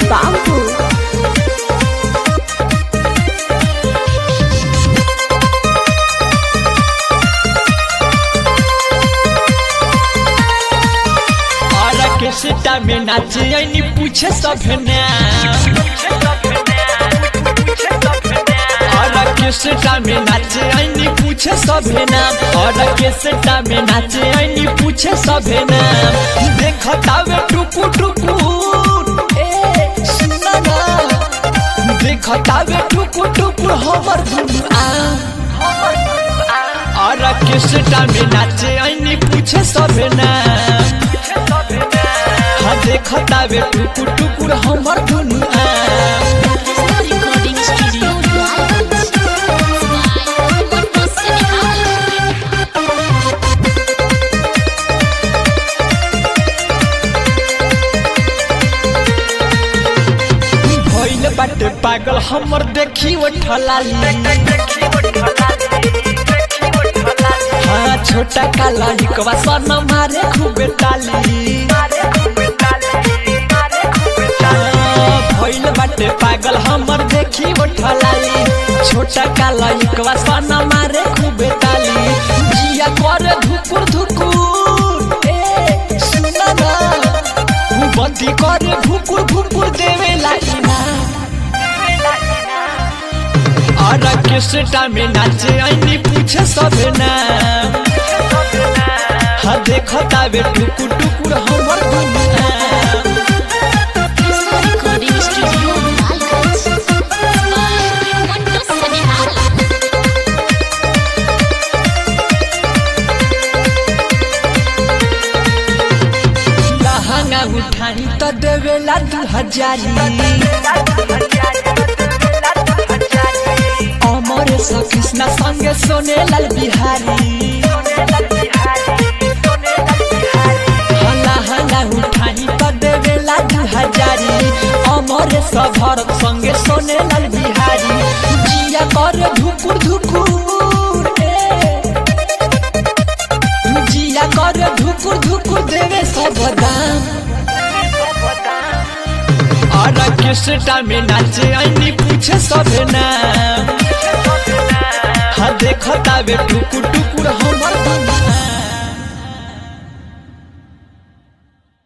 बाबू और के सीता में नाचे ऐनी पूछे सब ना और के सीता में नाचे ऐनी पूछे सब ना और के सीता में नाचे ऐनी पूछे सब ना देखतावे टुकु टुकु ए सुना ना देखतावे टुकु टुकु हमर दुनु आ और किसटा में नाचे ऐनी पूछे सब ना हाँ देखता बे टुकुर टुकुर हमर दुनु आ रिकॉर्डिंग स्टूडियो भइल बाटे पागल हमर देखी वो ठलाली हाँ छोटा काला हिकवा सन मारे खूबे ताली हाँ, भइल बाटे पागल हमर देखी वो ठलाली छोटा काला हिकवा सन मारे खूबे ताली जिया करे धुकुर धुकुर ए सुना ना बंदी करे भुकुर भुकुर देवे लाइना और किसटा में नाचे ऐनी पूछे सब ना हाँ देखता बे टुकुर टुकुर हमर दुनिया रिकॉर्डिंग स्टूडियो लहंगा उठानी तो देवेला दू हजारी अमर सा कृष्णा संगे सोने लाल बिहारी हाँ, लहंगा उठानी तो देवेला दू हजारी अमर सा भरत संगे सोने लाल बिहारी जिया कर धुकुर धुकुर ए जिया कर धुकुर धुकुर देवे सब दाम और किसटा में नाचे ऐनी पूछे सब ना हाँ देखता बे टुकुर टुकुर हमर दुनिया